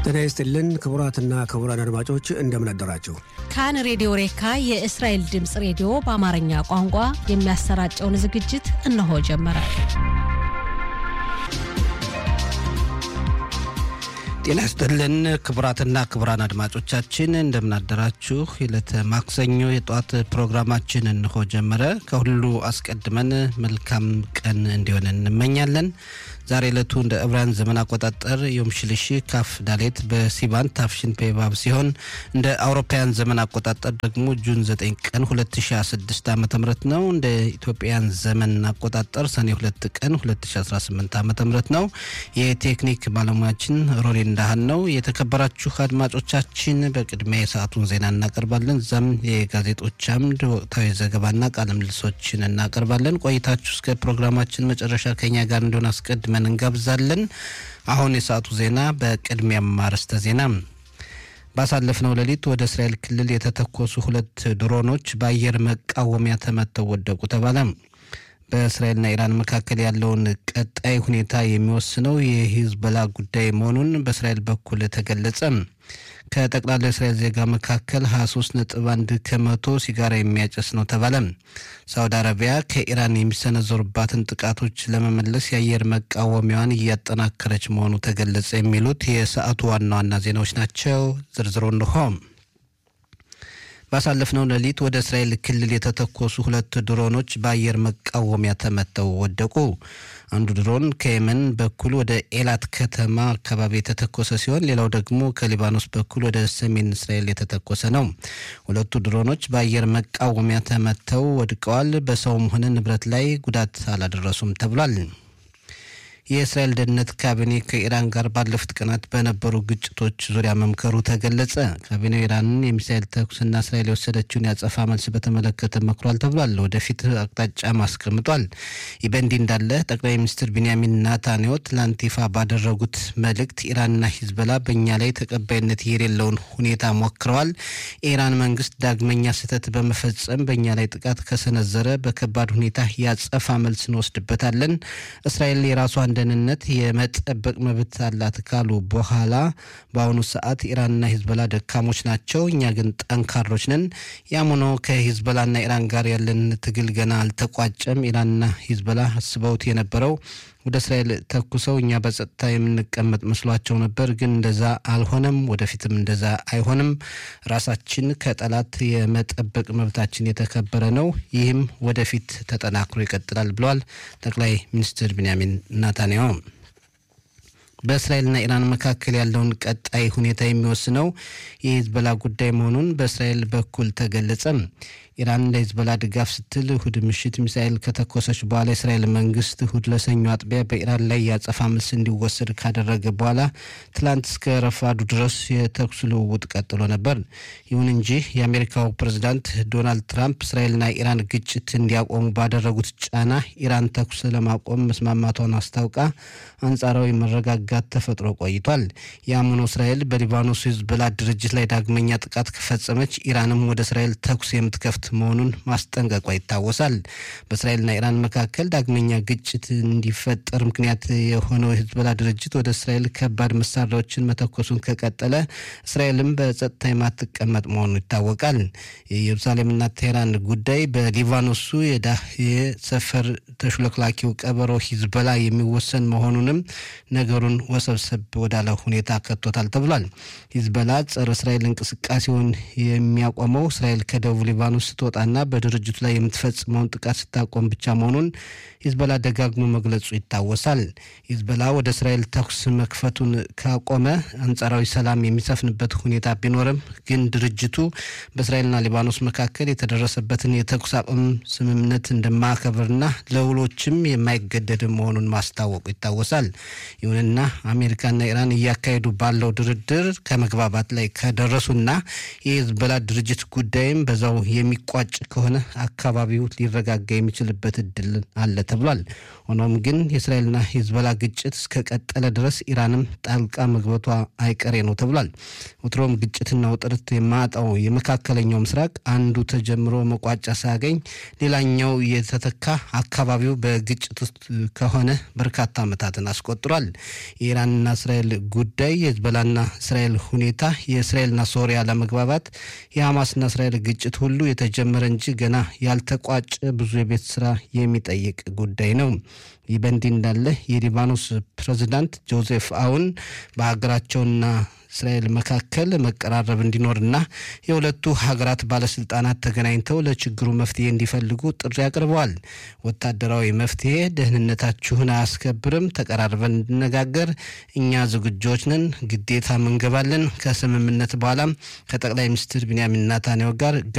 ጤና ይስጥልን ክቡራትና ክቡራን አድማጮች እንደምን አደራችሁ። ካን ሬዲዮ ሬካ የእስራኤል ድምፅ ሬዲዮ በአማርኛ ቋንቋ የሚያሰራጨውን ዝግጅት እነሆ ጀመረ። ጤና ይስጥልን ክቡራትና ክቡራን አድማጮቻችን እንደምናደራችሁ። የዕለተ ማክሰኞ የጠዋት ፕሮግራማችን እንሆ ጀመረ። ከሁሉ አስቀድመን መልካም ቀን እንዲሆን እንመኛለን። ዛሬ ዕለቱ እንደ ዕብራውያን ዘመን አቆጣጠር ዮም ሽልሺ ካፍ ዳሌት በሲባን ታፍሽን ፔባብ ሲሆን እንደ አውሮፓውያን ዘመን አቆጣጠር ደግሞ ጁን 9 ቀን 2016 ዓ ም ነው። እንደ ኢትዮጵያን ዘመን አቆጣጠር ሰኔ 2 ቀን 2018 ዓ ም ነው። የቴክኒክ ባለሙያችን ሮሌ እንዳህን ነው። የተከበራችሁ አድማጮቻችን በቅድሚያ የሰዓቱን ዜና እናቀርባለን። እዛም የጋዜጦች አምድ ወቅታዊ ዘገባና ቃለ ምልልሶችን እናቀርባለን። ቆይታችሁ እስከ ፕሮግራማችን መጨረሻ ከኛ ጋር እንዲሆን አስቀድመን እንጋብዛለን። አሁን የሰዓቱ ዜና በቅድሚያም አርዕስተ ዜና ባሳለፍነው ሌሊት ወደ እስራኤል ክልል የተተኮሱ ሁለት ድሮኖች በአየር መቃወሚያ ተመተው ወደቁ ተባለ። በእስራኤልና ኢራን መካከል ያለውን ቀጣይ ሁኔታ የሚወስነው የሂዝቦላ ጉዳይ መሆኑን በእስራኤል በኩል ተገለጸ። ከጠቅላላ እስራኤል ዜጋ መካከል 23 ነጥብ 1 ከመቶ ሲጋራ የሚያጨስ ነው ተባለ። ሳውዲ አረቢያ ከኢራን የሚሰነዘሩባትን ጥቃቶች ለመመለስ የአየር መቃወሚያዋን እያጠናከረች መሆኑ ተገለጸ። የሚሉት የሰዓቱ ዋና ዋና ዜናዎች ናቸው። ዝርዝሩ እንሆ። ባሳለፍነው ሌሊት ወደ እስራኤል ክልል የተተኮሱ ሁለት ድሮኖች በአየር መቃወሚያ ተመተው ወደቁ። አንዱ ድሮን ከየመን በኩል ወደ ኤላት ከተማ አካባቢ የተተኮሰ ሲሆን ሌላው ደግሞ ከሊባኖስ በኩል ወደ ሰሜን እስራኤል የተተኮሰ ነው። ሁለቱ ድሮኖች በአየር መቃወሚያ ተመተው ወድቀዋል። በሰውም ሆነ ንብረት ላይ ጉዳት አላደረሱም ተብሏል። የእስራኤል ደህንነት ካቢኔ ከኢራን ጋር ባለፉት ቀናት በነበሩ ግጭቶች ዙሪያ መምከሩ ተገለጸ። ካቢኔው ኢራንን የሚሳኤል ተኩስና እስራኤል የወሰደችውን ያጸፋ መልስ በተመለከተ መክሯል ተብሏል። ወደፊት አቅጣጫም አስቀምጧል። ይህ በእንዲህ እንዳለ ጠቅላይ ሚኒስትር ቢንያሚን ናታንያሁ ትላንት ይፋ ባደረጉት መልእክት ኢራንና ሂዝቦላ በእኛ ላይ ተቀባይነት የሌለውን ሁኔታ ሞክረዋል። የኢራን መንግስት ዳግመኛ ስህተት በመፈጸም በእኛ ላይ ጥቃት ከሰነዘረ በከባድ ሁኔታ ያጸፋ መልስ እንወስድበታለን። እስራኤል የራሷን ደህንነት የመጠበቅ መብት አላት ካሉ በኋላ በአሁኑ ሰዓት ኢራንና ሂዝቦላ ደካሞች ናቸው፣ እኛ ግን ጠንካሮች ነን። ያም ሆኖ ከሂዝቦላና ኢራን ጋር ያለን ትግል ገና አልተቋጨም። ኢራንና ሂዝቦላ አስበውት የነበረው ወደ እስራኤል ተኩሰው እኛ በጸጥታ የምንቀመጥ መስሏቸው ነበር፣ ግን እንደዛ አልሆነም። ወደፊትም እንደዛ አይሆንም። ራሳችን ከጠላት የመጠበቅ መብታችን የተከበረ ነው። ይህም ወደፊት ተጠናክሮ ይቀጥላል ብለዋል ጠቅላይ ሚኒስትር ቢንያሚን ናታንያሁ። በእስራኤልና ኢራን መካከል ያለውን ቀጣይ ሁኔታ የሚወስነው የሂዝቦላ ጉዳይ መሆኑን በእስራኤል በኩል ተገለጸ። ኢራን ለሂዝቦላ ድጋፍ ስትል እሁድ ምሽት ሚሳኤል ከተኮሰች በኋላ የእስራኤል መንግስት እሁድ ለሰኞ አጥቢያ በኢራን ላይ ያጸፋ መልስ እንዲወሰድ ካደረገ በኋላ ትላንት እስከ ረፋዱ ድረስ የተኩስ ልውውጥ ቀጥሎ ነበር። ይሁን እንጂ የአሜሪካው ፕሬዝዳንት ዶናልድ ትራምፕ እስራኤልና ኢራን ግጭት እንዲያቆሙ ባደረጉት ጫና ኢራን ተኩስ ለማቆም መስማማቷን አስታውቃ አንጻራዊ መረጋጋት ተፈጥሮ ቆይቷል። ያም ሆኖ እስራኤል በሊባኖስ ሂዝቦላ ድርጅት ላይ ዳግመኛ ጥቃት ከፈጸመች ኢራንም ወደ እስራኤል ተኩስ የምትከፍት መሆኑን ማስጠንቀቋ ይታወሳል። በእስራኤልና ኢራን መካከል ዳግመኛ ግጭት እንዲፈጠር ምክንያት የሆነው የሂዝቦላ ድርጅት ወደ እስራኤል ከባድ መሳሪያዎችን መተኮሱን ከቀጠለ እስራኤልም በጸጥታ የማትቀመጥ መሆኑ ይታወቃል። የኢየሩሳሌምና ቴህራን ጉዳይ በሊባኖሱ የዳህዬ ሰፈር ተሽሎክላኪው ቀበሮ ሂዝቦላ የሚወሰን መሆኑንም ነገሩን ወሰብሰብ ወዳለ ሁኔታ ከቶታል ተብሏል። ሂዝቦላ ጸረ እስራኤል እንቅስቃሴውን የሚያቆመው እስራኤል ከደቡብ ሊባኖስ ስትወጣና በድርጅቱ ላይ የምትፈጽመውን ጥቃት ስታቆም ብቻ መሆኑን ሂዝቦላ ደጋግሞ መግለጹ ይታወሳል። ሂዝቦላ ወደ እስራኤል ተኩስ መክፈቱን ካቆመ አንጻራዊ ሰላም የሚሰፍንበት ሁኔታ ቢኖርም ግን ድርጅቱ በእስራኤልና ሊባኖስ መካከል የተደረሰበትን የተኩስ አቁም ስምምነት እንደማያከብርና ለውሎችም የማይገደድ መሆኑን ማስታወቁ ይታወሳል። ይሁንና አሜሪካና ኢራን እያካሄዱ ባለው ድርድር ከመግባባት ላይ ከደረሱና የሂዝቦላ ድርጅት ጉዳይም በዛው የሚቋጭ ከሆነ አካባቢው ሊረጋጋ የሚችልበት እድል አለ ተብሏል። ሆኖም ግን የእስራኤልና ሂዝቦላ ግጭት እስከቀጠለ ድረስ ኢራንም ጣልቃ መግባቷ አይቀሬ ነው ተብሏል። ወትሮም ግጭትና ውጥረት የማጣው የመካከለኛው ምስራቅ አንዱ ተጀምሮ መቋጫ ሳያገኝ ሌላኛው የተተካ አካባቢው በግጭት ውስጥ ከሆነ በርካታ ዓመታትን አስቆጥሯል። የኢራንና እስራኤል ጉዳይ፣ የህዝቦላና እስራኤል ሁኔታ፣ የእስራኤልና ሶሪያ ለመግባባት፣ የሐማስና እስራኤል ግጭት ሁሉ የተጀመረ እንጂ ገና ያልተቋጨ ብዙ የቤት ስራ የሚጠይቅ ጉዳይ ነው። ይህ በእንዲህ እንዳለ የሊባኖስ ፕሬዚዳንት ጆዜፍ አውን በሀገራቸውና እስራኤል መካከል መቀራረብ እንዲኖርና የሁለቱ ሀገራት ባለስልጣናት ተገናኝተው ለችግሩ መፍትሄ እንዲፈልጉ ጥሪ አቅርበዋል። ወታደራዊ መፍትሄ ደህንነታችሁን አያስከብርም፣ ተቀራርበን እንድነጋገር እኛ ዝግጆች ነን፣ ግዴታ እንገባለን። ከስምምነት በኋላም ከጠቅላይ ሚኒስትር ቢንያሚን ናታንያሁ ጋር